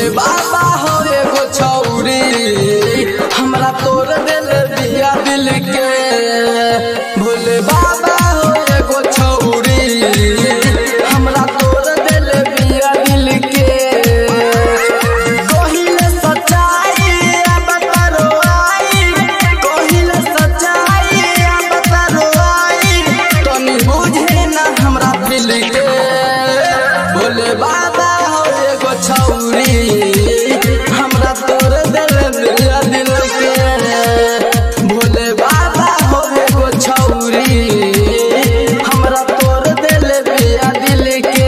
भोले बाबा हो एगो छौरी हमरा तोर दिल दिया दिल के भोले बाबा हो एगो छौरी हमरा तोर दिल दिया दिल के कहिले सच्चाई अब करो आई कहिले सच्चाई अब करो आई तनी बुझे ना हमरा दिल के भोले बाबा हो एगो छौरी हमरा तोर दिल दिया दिल के भोले बाबा हो एगो छौरी हमरा तोर दिल दिया दिल के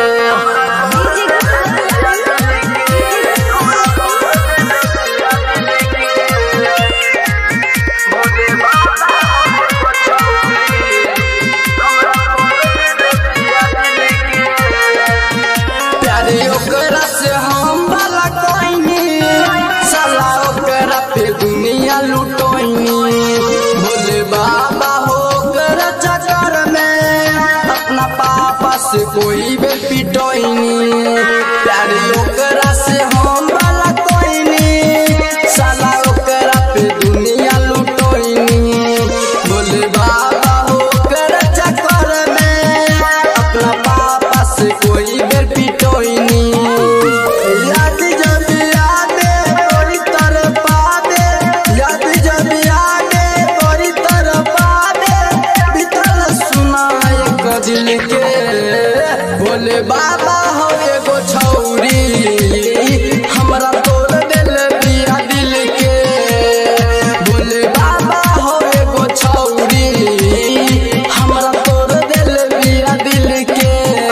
प्यारे ओकरा से हम वाला कोइनी साला ओकरा पे दुनिया लुटोइनी भोले बाबा हो कर चक्कर में अपना पापा से कोई बे पिटोइनी प्यारे ओकरा से हम वाला कोइनी साला ओकरा पे दुनिया लुटोइनी भोले बाबा हो कर चक्कर में अपना पापा से कोई बेर पिटोइनी याद जब यादे बड़ी तरह पादे याद जब यादे बड़ी तरह पादे भीतर सुनाए कजिल के भोले बाबा हो एगो छौरी हमरा तोर दिल दिया दिल के भोले बाबा हो एगो छौरी हमरा तोर दिल दिया दिल के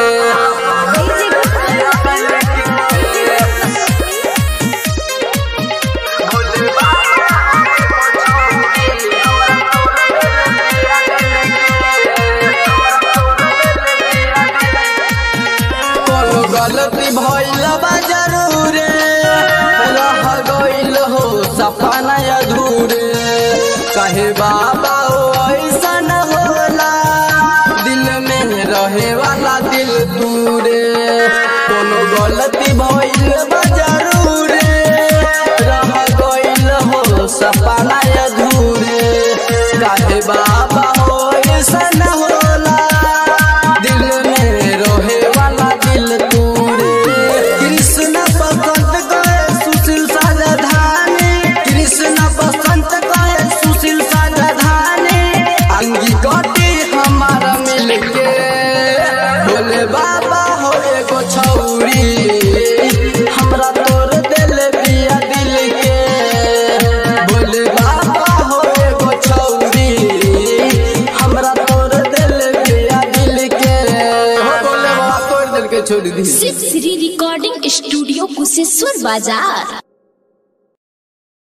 कोनो गलती भइल बा जरूरे रह गइल हो सपना अधूरे कहे बाबा हो ऐसन होला दिल में रहे वाला दिल दूरे कोनो गलती भइल बा जरूरे रह गइल हो सपना अधूरे कहे बाबा हो ऐसन होला दिल में रोहे वाला दिल तूरे कृष्ण बसंत गए सुशील साजधानी कृष्ण बसंत गए सुशील साजधानी अंगी गटी हमारा मिल के भोले बाबा हो एगो छौरी हमरा तोर दिल दिया दिल के भोले बाबा हो एगो छौरी हमरा तोर दिल दिया दिल के हो भोले बाबा तोर दिल के छोड़ दी शिव श्री रिकॉर्डिंग स्टूडियो कुशेश्वर बाजार